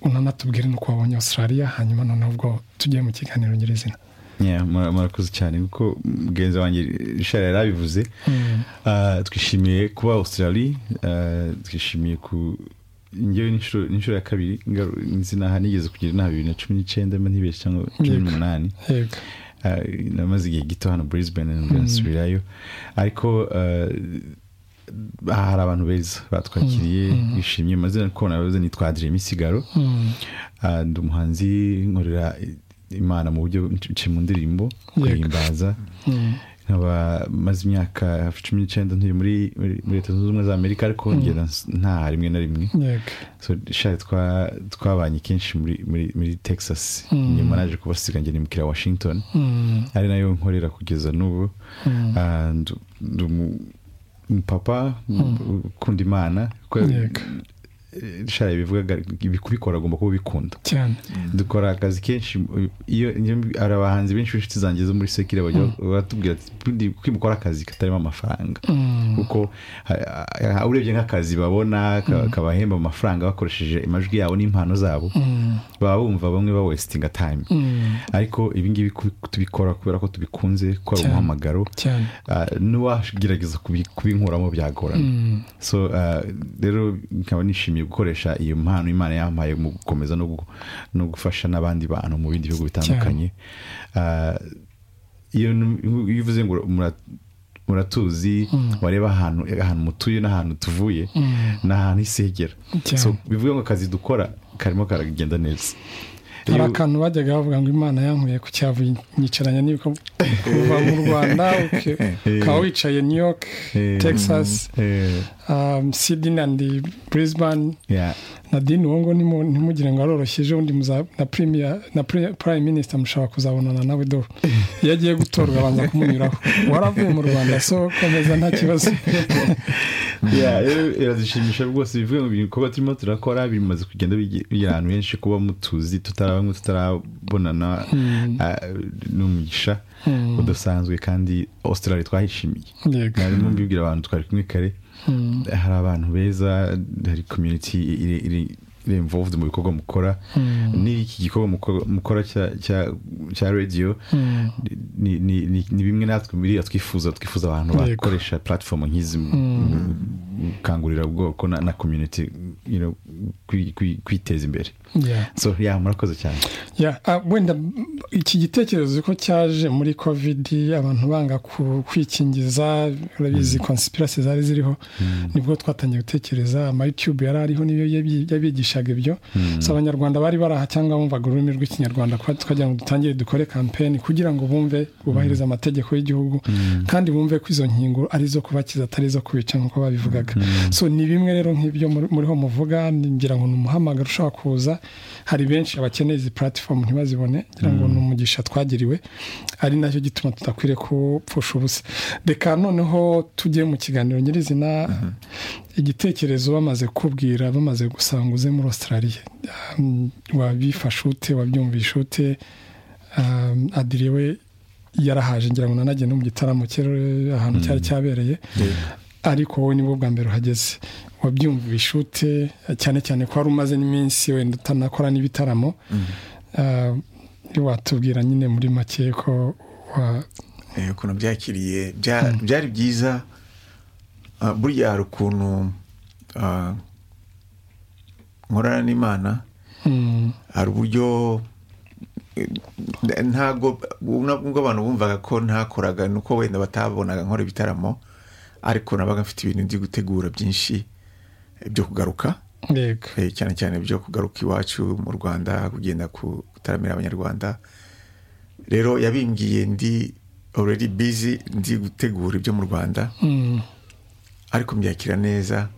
unanatubwire n'uko wabonye australia hanyuma noneho ubwo tugiye mu kiganiro nyirizina murakoze cyane kuko mugenzi wanjye rishara yari abivuze twishimiye kuba australia twishimiye ku ngewe n'inshuro ya kabiri nzi naha nigeze kugira inama bibiri na cumi n'icyenda ntibeshye cyangwa cumi n'umunani namaze igihe gito hano brisbane nasubirayo ariko hari abantu beza batwakiriye bishimye mazina kubona bavuze nitwadire imisigaro ndi umuhanzi nkorera imana mu buryo mu ndirimbo guhimbaza nkaba maze imyaka cumi n'icyenda ntuye muri leta zunze ubumwe za amerika ariko ngenda nta rimwe na rimwe twabanye kenshi muri texas nyuma naje kubasiga ngenda mukira washington ari nayo nkorera kugeza n'ubu umupapa ukunda imana shara bivuga kubikora agomba kuba ubikunda dukora akazi kenshi iyo hari abahanzi benshi b'inshuti zanjye zo muri sekire baratubwira ati kwimukora akazi katarimo amafaranga kuko urebye nk'akazi babona kabahemba amafaranga bakoresheje amajwi yabo n'impano zabo baba bumva bamwe ba wesitinga tayime ariko ibingibi tubikora kubera ko tubikunze gukora umuhamagaro n'uwagerageza kubinkuramo byagorana so rero nkaba nishimiye gukoresha iyo mpano imana yampaye mu gukomeza no gufasha n'abandi bantu mu bindi bihugu bitandukanye iyo uvuze ngo muratuzi wareba ahantu ahantu mutuye n'ahantu tuvuye ni ahantu isegera bivuga ngo akazi dukora karimo karagenda neza hari akantu bajyaga bavuga ngo imana yankuye ku cyavu nyicaranya n'uko uva mu rwanda ukaba wicaye new york texas sydney and brisbane na dini uwo ngo ntimugire ngo aroroshye ejo undi na prime minister mushobora kuzabonana nawe dore iyo agiye gutorwa abanza kumunyuraho waravuye mu rwanda so komeza nta kibazo biradushimisha rwose bivuga ngo ibikorwa turimo turakora bimaze kugenda bigira ahantu henshi kuba mutuzi tutarabamwe tutarabonana n'umugisha udasanzwe kandi australia twahishimiye harimo mbibwira abantu twari kumwe kare hari abantu beza hari community iri involved mu bikorwa mukora n'iki gikorwa mukora cya radiyo ni bimwe natwe biriya twifuza twifuza abantu bakoresha platform nk'izi gukangurira ubwoko na community kwiteza imbere so ya murakoze cyane wenda iki gitekerezo ko cyaje muri kovidi abantu banga kwikingiza urabizi konsipirasi zari ziriho nibwo twatangiye gutekereza amayutube yari ariho niyo yabigishaga ibyo si abanyarwanda bari baraha cyangwa bumvaga ururimi rw'ikinyarwanda twagira ngo dutangire dukore kampeni kugira ngo bumve bubahirize amategeko y'igihugu kandi bumve ko izo nkingo ari izo kubakiza atari izo kubica nk'uko babivugaga so ni bimwe rero nk'ibyo muriho muvuga ngira ngo ni umuhamagaro ushobora kuza hari benshi abakeneye izi puratifomu ntibazibone ngira ngo ni umugisha twagiriwe ari nacyo gituma tudakwiriye kupfusha ubusa reka noneho tujye mu kiganiro nyirizina igitekerezo bamaze kubwira bamaze gusanga uze muri australia wabifashe ute wabyumvishe ute adiriwe yarahaje ngira ngo nanagenda no mu gitaramo cye ahantu cyari cyabereye ariko wowe nibwo bwa mbere uhageze wabyumvishe ute cyane cyane ko wari umaze n'iminsi wenda utanakora n'ibitaramo watubwira nyine muri make ko ukuntu byakiriye byari byiza burya hari ukuntu nkorana n'imana hari uburyo ntabwo ubwo abantu bumvaga ko ntakoraga ni uko wenda batabonaga nkora ibitaramo ariko nabaga mfite ibintu ndi gutegura byinshi byo kugaruka cyane cyane byo kugaruka iwacu mu rwanda kugenda gutaramira abanyarwanda rero yabimbiye ndi already busy ndi gutegura ibyo mu rwanda ariko mbyakira neza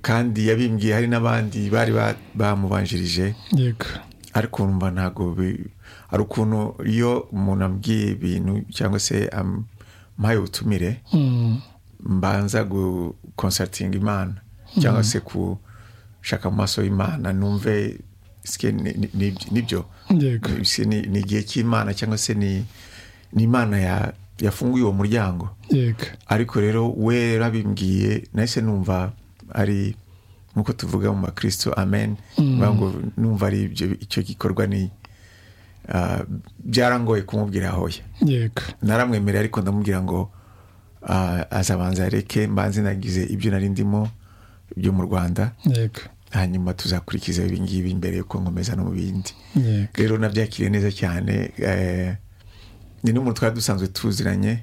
kandi yabimbiye hari n'abandi bari bamubanjirije ariko numva ntabwo hari ukuntu iyo umuntu abwiye ibintu cyangwa se mpaye ubutumire mbanza gukonsatinga imana cyangwa se gushaka mu maso y'imana numve nibyo ni igihe cy'imana cyangwa se ni imana yafunguye uwo muryango ariko rero we yarabimbwiye nahise numva ari nk'uko tuvuga mu makirisito amen bivuga ngo numva ari ibyo icyo gikorwa ni byarangoye kumubwira hoya yego naramwemerera ariko ndamubwira ngo azabanza areke mbanze nagize ibyo nari ndimo byo mu rwanda yego hanyuma tuzakurikiza ibingibi mbere yuko nkomeza no mu bindi rero nabyakiriye neza cyane ni n'umuntu twari dusanzwe tuziranye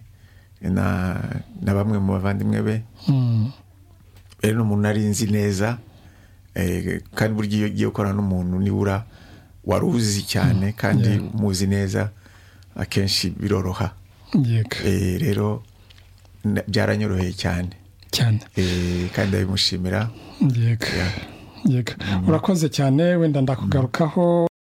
na bamwe mu bavandimwe be rero ni umuntu nari nzi neza kandi burya iyo ugiye gukorana n'umuntu nibura wari uzi cyane kandi muzi neza akenshi biroroha rero byaranyoroheye cyane cyane kandi ndabimushimira urakoze cyane wenda ndakugarukaho